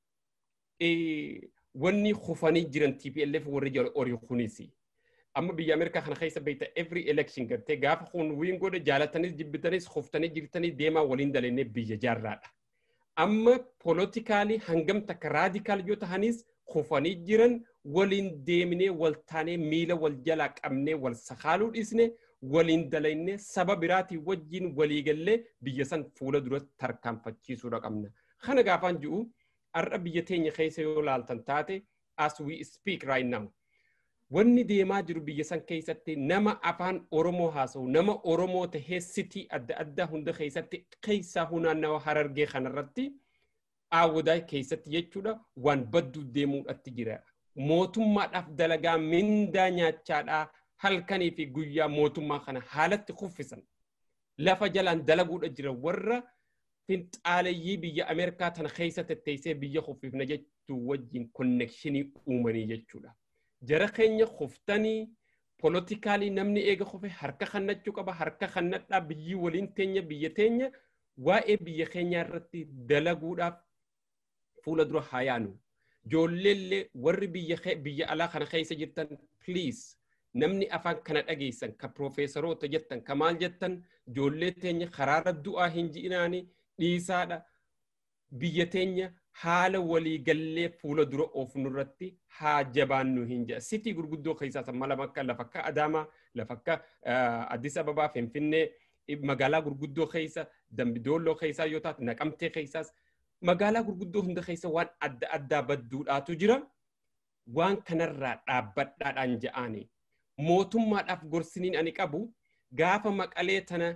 wanni kufanii jiran TPLF warri jala horii kunisi. Amma biyya Ameerikaa kana keessa beekta every election gartee gaafa kun wiin godhe jaalatanis jibbitanis kuftanii jirtanii deemaa waliin dalennee biyya jaarraadha. Amma poolotikaalii hangam takka raadikaal yoo tahanis kufanii jiran waliin deemnee wal taanee miila wal jalaa qabnee wal sakaaluu dhiisne waliin dalaynee saba biraatii wajjin waliigallee biyya san fuula dura tarkaanfachiisuudha qabna. Kana gaafaan ji'u har'a biyya teenya keessa yoo laaltan taate as we speak right now. Wanni deemaa jiru biyya san keessatti nama afaan Oromoo haasa'u nama Oromoo tahee sitii adda addaa hunda keessatti keessaa hunaannawa harargee kanarratti aawwadaa keessatti jechuudha waan badduu deemuudhatti jira. Mootummaadhaaf dalagaa mindaa nyaachaadhaa halkanii fi guyyaa mootummaa kana haalatti kuffisan. Lafa jalaan dalaguudha jira warra finxaaleyyii biyya Ameerikaa tana keessa tetteessee biyya kuffifna jechuu wajjin konnekshinii uumanii jechuudha. Jara keenya kuftanii poolotikaalii namni eega kufe harka kannachuu qaba harka kannadhaa biyyi waliin teenya biyya teenya waa'ee biyya keenyaa irratti dalaguudhaaf fuula dura haa yaanu. Ijoolleellee warri biyya alaa kana keessa jirtan please namni afaan kana dhageessan ka piroofeesaroota jettan ka maal jettan ijoollee teenya karaarra du'aa hin ji'inaani dhiisaadha biyya teenya haala waliigallee fuula dura oofnu irratti haa jabaannu hin jedha sitii gurguddoo keessaa samma lama akka lafa akka adaamaa lafa akka addis ababaa finfinnee magaalaa gurguddoo keessa dambidoolloo keessaa yoo taate naqamtee keessaas magaalaa gurguddoo hunda keessa waan adda addaa badduudhaatu jira waan kanarraa dhaabbadhaadhaan ja'aanii mootummaadhaaf gorsiniin ani qabu gaafa maqalee tana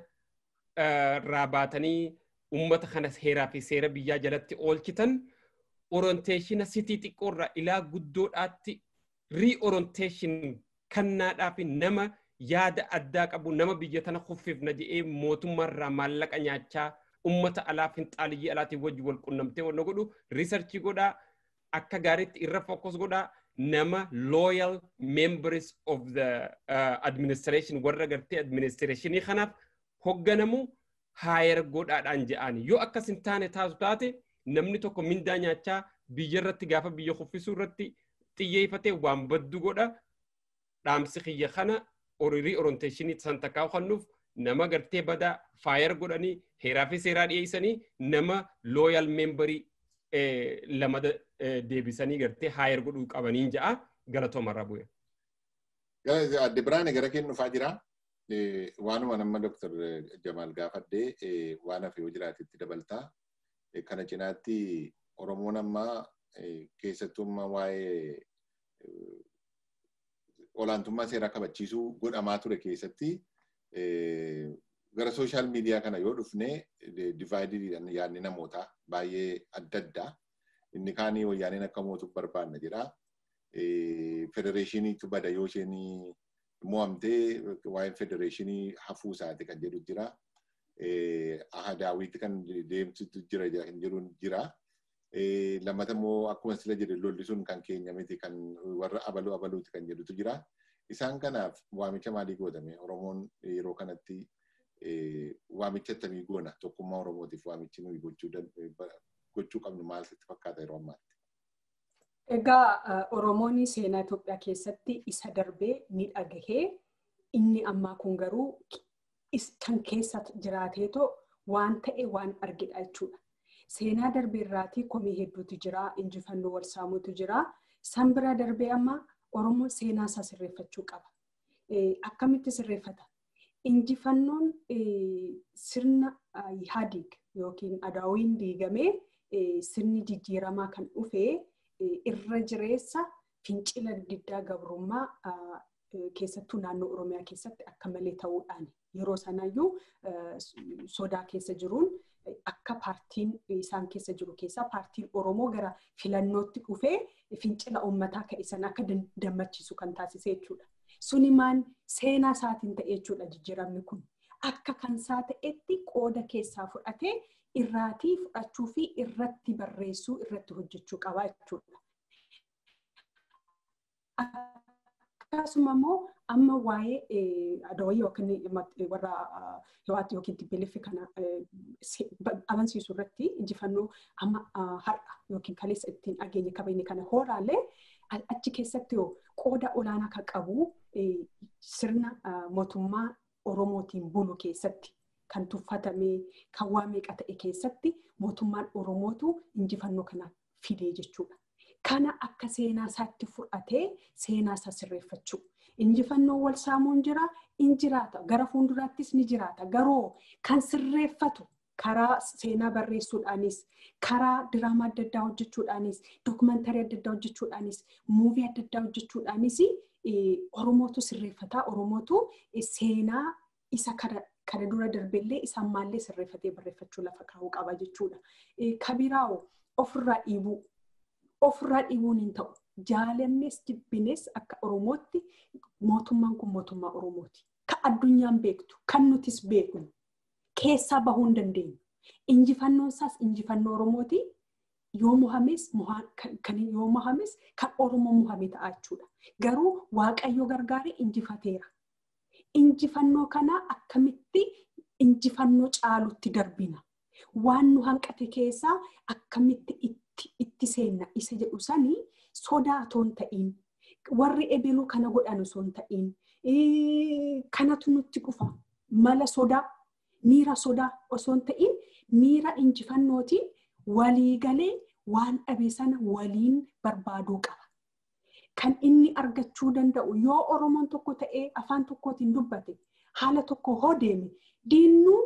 irraa baatanii ummata kana heeraa fi seera biyyaa jalatti oolchitan orienteeshina sitii xiqqoorraa ilaa guddoodhaatti riorienteeshin kannaadhaa fi nama yaada addaa qabu nama biyya tana kuffifna jedhee mootummaarraa maallaqa nyaachaa ummata alaa finxaaliyyii alaatiin wajji wal qunnamtee wanna godhu riisarchii godhaa akka gaariitti irra fokkos godhaa nama loyal members of the uh, administration warra gartee administrationii kanaaf hogganamu haayar godhaadhaan je'ani yoo akkas hin taane taatu taate namni tokko mindaa nyaachaa biyya irratti gaafa biyya kuffisuu irratti xiyyeeffatee waan baddu godha dhaamsi kiyya kana oriirii orienteeshinii san takkaa kennuuf nama gartee badaa faayar godhanii heeraa fi seeraa dhiyeessanii nama looyal meembarii lama deebisanii gartee haayar godhuu qabaniin ja'a galatoomarraa bu'e. Adde Biraane gara keenya dhufaa jira. Waanuma nama Dr. Jamaal gaafadhee waan hafe yoo jiraate itti dabaltaa. Kana cinaatti Oromoon amma keessattummaa waa'ee olaantummaa seeraa kabachiisuu godhamaa ture keessatti gara sooshaal miidiyaa kana yoo dhufne divaayidiidhaan yaadni namootaa baay'ee adda addaa. Inni kaanii wayyaaniin akka mootuuf barbaanna jedha. Federeeshiniitu bada yoo isheen mo'amtee waa'een federeeshinii hafuu isaati kan jedhu jira. Ahadaawwiitti kan deemsitu jira kan jedhu jira. Lammata immoo akkuma sila jedhe lolli sun kan keenya miti kan warra abaluu abaluuti kan jedhutu jira. Isaan kanaaf waamicha maalii gootame? Oromoon yeroo kanatti waamicha akkamii goona? Tokkummaa Oromootiif waamichi nuyi gochuu qabnu maal sitti fakkaata yeroo ammaatti? Egaa Oromoon seenaa Itoophiyaa keessatti isa darbee ni dhagahee inni ammaa kun garuu kan keessa jiraateetoo waan ta'e waan argedha jechuudha. Seenaa darbee irraatii komii hedduutu jira, injifannoo wal saamuutu jira. San bira darbee amma Oromoon seenaa isaa sirreeffachuu qaba. Akkamitti sirreeffata? Injifannoon sirna Ihadiig yookiin Adaawiin diigamee sirni jijjiiramaa kan dhufee irra jireessa fincila diddaa gabrummaa keessattuu naannoo Oromiyaa keessatti akka malee ta'uudhaan yeroo sanayyuu sodaa keessa jiruun akka paartiin isaan keessa jiru keessaa paartiin Oromoo gara filannootti dhufee fincila uummataa ka'e akka dammachiisu kan taasise jechuudha. Sunimaan seenaa isaatiin ta'e jechuudha jijjiiramni kun. Akka kan isaa ta'etti qooda keessaa fudhatee irraatii fudhachuu fi irratti barreessuu irratti hojjechuu qaba jechuudha. Akkasuma immoo amma waa'ee adawayii yookiin warra hiwaatti yookiin tibbeleeffi kana amansiisu irratti injifannoo amma har'a yookiin kaleessa ittiin dhageenye kabajne kana hooraallee achi keessatti qooda olaanaa kan qabu sirna mootummaa Oromootiin bulu keessatti kan tuffatame kan waa meeqa ta'e keessatti mootummaan Oromootu injifannoo kana fidee jechuudha. Kana akka seenaa isaatti fudhatee seenaa isaa sirreeffachuu. Injifannoon wal saamuun jira, in jiraata. Gara fuulduraattis ni jiraata. Garuu kan sirreeffatu karaa seenaa barreessuudhaanis, karaa diraamaa adda addaa hojjechuudhaanis, dookumantarii adda addaa hojjechuudhaanis, muuvii adda addaa hojjechuudhaanis Oromootu sirreeffataa. Oromootu seenaa isa kana dura darbellee isa ammaallee sirreeffatee barreeffachuu lafa kaa'uu qaba jechuudha. Kabiraawo ofirraa dhiibuu. Ofirraa dhiibuun hin ta'u. Jaalannes jibbines akka Oromootti mootummaan kun mootummaa Oromooti. Kan addunyaan beektu, kan nutis beeknu. Keessaa bahuu hin dandeenyu. Injifannoon isaas injifannoo Oromooti. Yoo mohames kan yoo mohames kan Oromoo mohame ta'a jechuudha. Garuu Waaqayyo gargaaree injifateera. Injifannoo kana akkamitti injifannoo caalutti darbina. Waan nu hanqate keessaa akkamitti itti seenna isa jedhu sanii sodaa otoo hin ta'iin warri ebeluu kana godhan osoo hin ta'iin kanatu nutti dhufa mala sodaa miira sodaa osoo hin ta'iin miira injifannootiin waliigalee waan dhabe sana waliin barbaaduu qaba. Kan inni argachuu danda'u yoo Oromoon tokko ta'ee afaan tokkootiin dubbate haala tokko hoo deeme diinnuu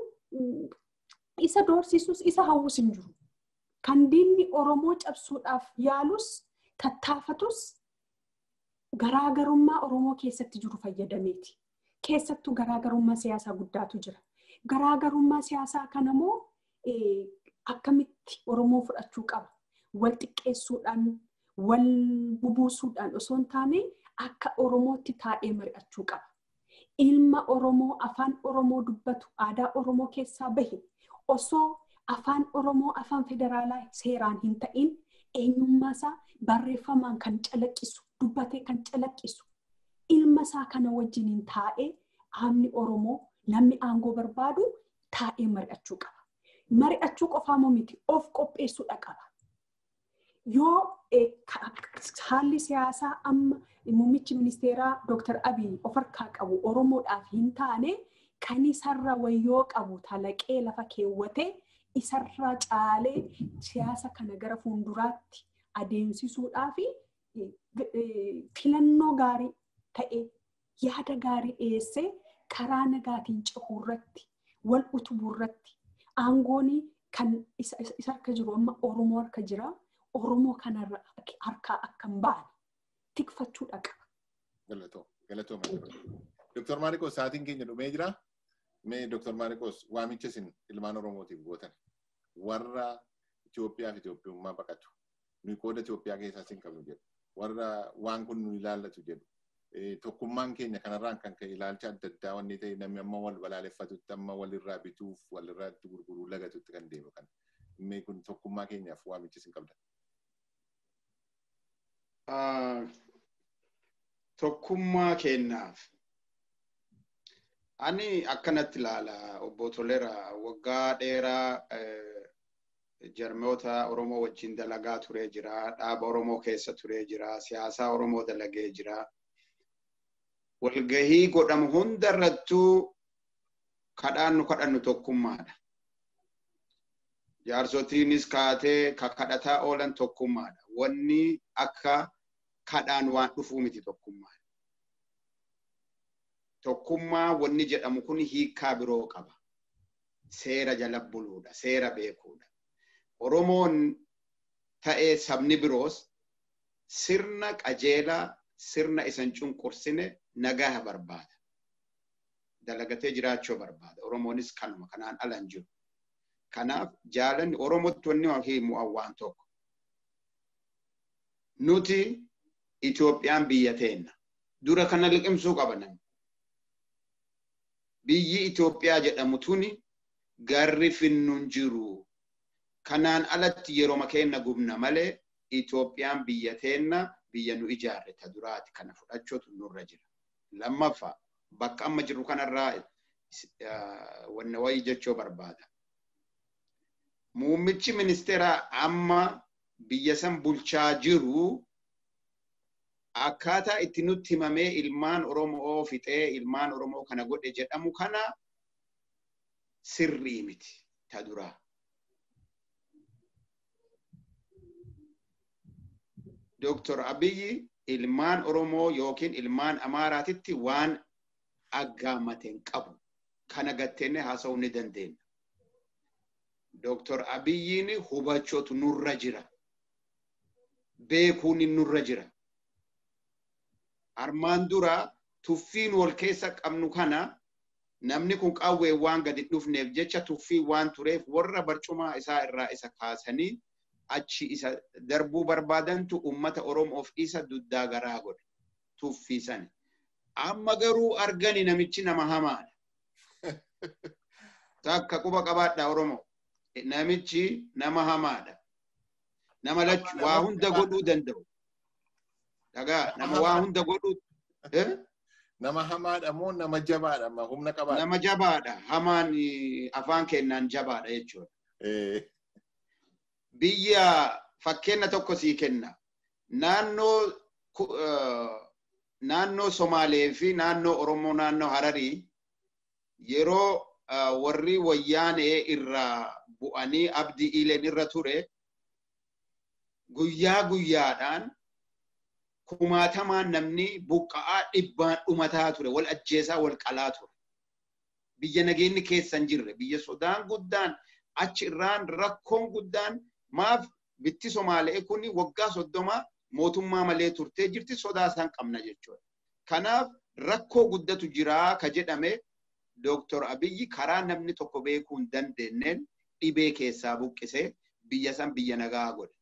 isa doorsisus isa hawwus hin jiru. Kan diinni Oromoo cabsuudhaaf yaalus tattaafatus garaagarummaa Oromoo keessatti jiru fayyadameeti. Keessattuu garaagarummaa siyaasaa guddaatu jira. Garaagarummaa siyaasaa kanammoo akkamitti Oromoo fudhachuu qaba? Wal xiqqeessuudhaan, wal bubuusuudhaan osoo hin taane akka Oromootti taa'ee mari'achuu qaba. Ilma Oromoo afaan Oromoo dubbatu aadaa Oromoo keessaa bahe osoo afaan Oromoo afaan federaalaa seeraan hin ta'in eenyummaa isaa barreeffamaan kan calaqqisu dubbatee kan calaqqisu ilma isaa kana wajjiniin taa'ee aamni Oromoo namni aangoo barbaadu taa'ee mari'achuu qaba. Mari'achuu qofaa miti of qopheessuudha qaba. Yoo haalli siyaasaa amma muummichi ministeeraa Dr. Abiy of harkaa qabu Oromoodhaaf hin taane kan isarra wayyoo qabu talaqee lafa keewwatee isarraa caalee siyaasa kana gara fuulduraatti adeemsisuudhaa fi filannoo gaarii ta'e yaada gaarii dhiyeessee karaa nagaatiin cehuu irratti wal utubuu irratti aangoon kan isa harka jiru amma Oromoo harka jira. Oromoo kanarra harkaa akka hin baane tikfachuudha qaba. Galatoo, galatoo Doktor Maariqos sa'aatiin keenya dhumee jira. Mee Doktor Maariqos waamicha isin ilmaan Oromootiif gootan warra Itoophiyaa fi Itoophiyummaa baqatu. Nuyi qooda Itoophiyaa keessaa sin qabnu jedhu. Warra waan kun nu ilaallatu jedhu. Tokkummaan keenya kanarraan kan ka'e ilaalcha adda addaa wanni ta'e namni amma wal balaaleffatutti amma walirraa bituuf walirraa itti gurguruu lagatutti kan deemu kan. Mee kun tokkummaa keenyaaf waamicha isin qabdan. Tokkummaa keenyaaf ani akkanatti ilaala obbo Tolera waggaa dheeraa jarmoota Oromoo wajjin dalagaa turee jira. Dhaaba Oromoo keessa turee jira. Siyaasaa Oromoo dalagee jira. Walgahii godhamu hundarrattuu kadhaan nu kadhannu tokkummaadha. Jaarsotiinis kaatee kadhataa oolan tokkummaadha. Wanni akka kadhaan waan dhufuu miti tokkummaadha. Tokkummaa wanni jedhamu kun hiikaa biroo qaba. Seera jala buluudha. Seera beekuudha. Oromoon ta'ee sabni biroos sirna qajeelaa sirna isan cunqursine nagaa barbaada. Dalagatee jiraachuu barbaada. Oromoonis kanuma kanaan ala hin jiru. Kanaaf jaalanni Oromootti wanni himu waan tokko. Nuti Itoophiyaan biyya teenna. Dura kana liqimsuu qaba namni. Biyyi Itoophiyaa jedhamu tuni garri finnuun jiru. Kanaan alatti yeroo keenna gubna malee Itoophiyaan biyya teenna biyya nu ijaarre ta duraati kana fudhachuutu nurra jira. Lammaffaa bakka amma jirru kanarraa wanna wayii jechuu barbaada. Muummichi ministeeraa amma biyya san bulchaa jiru akkaataa itti nutti himamee ilmaan Oromoo fixee ilmaan Oromoo kana godhe jedhamu kana sirrii miti ta duraa. Dooktor Abiyyi ilmaan Oromoo yookiin ilmaan Amaaraatitti waan aggaamateen qabu kana gatteenye haasa'uu ni dandeenya. Dooktor Abiyyiin hubachootu nurra jira. Beekuun nurra jira. Armaan dura tuffiin wal keessa qabnu kana namni kun qawwee waan gadi dhufneef jecha tuffii waan tureef warra barcumaa isaa irraa isa kaasanii achi isa darbuu barbaadantu ummata Oromoof isa duddaa garaa godhe tuffiisan. Amma garuu argani namichi nama hamaadha. Takka quba qabaadha Oromoo. Namichi nama hamaadha. Nama lachu waa hunda godhuu danda'u. Dhagaa nama waa hunda godhuu. Nama hamaadha moo nama jabaadha amma humna qabaadha? Nama jabaadha. Hamaan afaan kennaan jabaadha jechuudha. biyya fakkeenya tokko sii kenna. Naannoo naannoo Somaalee fi naannoo Oromoo naannoo Hararii yeroo warri wayyaanee irraa bu'anii abdii ileen irra ture guyyaa guyyaadhaan kumaatamaan namni buqqa'aa dhibbaan dhumataa ture wal ajjeesaa wal qalaa ture. Biyya nageenyi keessa hin jirre biyya sodaan guddaan achi irraan rakkoon guddaan maaf bitti Somaalee kun waggaa soddoma mootummaa malee turtee jirti sodaa isaan qabna jechuudha. Kanaaf rakkoo guddatu jiraa ka jedhame Dooktor Abiyyi karaa namni tokko beekuu hin dandeenyeen dhibee keessaa buqqisee biyya san biyya nagaa godhe.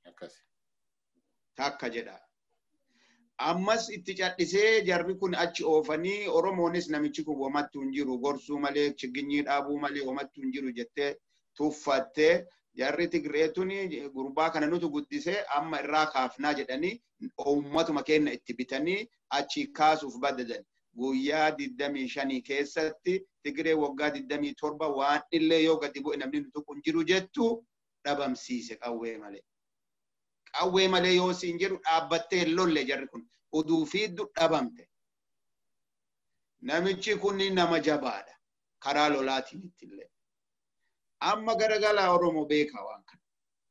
Takka jedha. Ammas itti cadhisee jarri kun achi oofanii Oromoonis namichi kun womattuu hin jiru gorsuu malee chiginyii dhaabuu malee womattuu hin jiru jettee tuffattee jarri Tigreetun gurbaa kana nutu guddisee amma irraa kaafnaa jedhanii uummatuma keenya itti bitanii achi kaasuuf badadan. Guyyaa digdamii shanii keessatti Tigree waggaa digdamii torba waan illee yoo gadi bu'e namni nutu kun jiru jettu dhabamsiise qawwee malee. Qawwee malee yoo siin jedhu dhaabbattee lolle jarri kun uduu fiiddu dhabamte. Namichi kun nama jabaadha karaa lolaatiin ittillee. amma garagalaa Oromoo beekaa waan kana.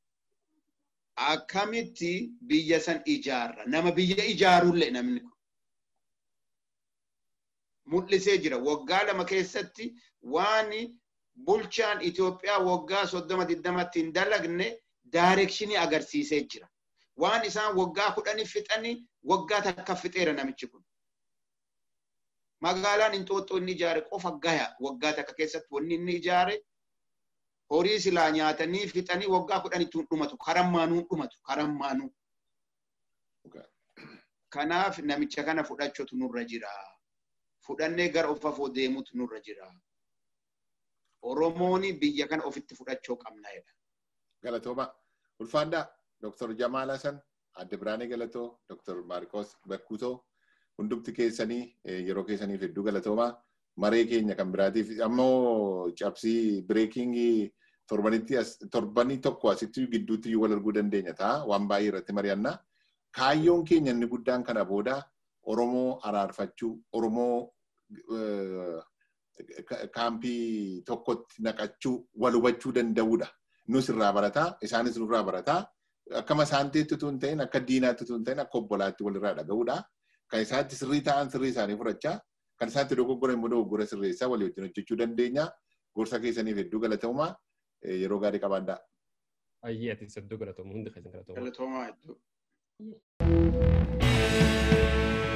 Akkamitti biyya san ijaarra? Nama biyya ijaarullee namni kun. Mul'isee jira. Waggaa lama keessatti waan bulchaan Itoophiyaa waggaa soddoma digdamatti hin dalagne daarekshinii agarsiisee jira. Waan isaan waggaa kudhanii fixanii waggaa takka fixeera namichi kun. Magaalaan Inxooxxoo inni ijaare qofa gaya waggaa takka keessatti wanni inni ijaare horii silaa nyaatanii fixanii waggaa kudhanitti hin dhumatu karammaanuu dhumatu karammaanuu. Kanaaf namicha kana fudhachuutu nurra jira. Fudhannee gara of afoo deemuutu nurra jira. Oromoon biyya kana ofitti fudhachuu qabna jedha. Galatooma. Ulfaadhaa Dr. Jamaal Hasan, Adde Biraanee Galatoo, Dr. Maarqos Bakkutoo hundumti keessanii yeroo keessaniif hedduu galatoomaa. Maree keenya kan biraatiif ammoo cabsii bireekingii torbanitti torbanii tokko asitti gidduutti wal arguu dandeenya ta'a. Waan baay'ee irratti mari'annaa. Kaayyoon keenya inni guddaan kana booda Oromoo araarfachuu, Oromoo kaampii tokkotti naqachuu, wal hubachuu danda'uudha. Nus irraa barataa, isaanis nurraa barataa. Akkama saanteetti utuu hin ta'in, akka diinaatti utuu hin ta'in, akka obbolaatti walirraa dhaga'uudha. Kan isaatti sirrii ta'an sirrii isaanii fudhachaa, kan isaatti dogoggora immoo dogoggora sirreessaa walii wajjin hojjechuu dandeenya. Gorsa keessaniif hedduu galatoomaa yeroo gaarii qabaadhaa. Ayyee ati hedduu galatoomu hundi keessan galatoomaa. Galatoomaa hedduu.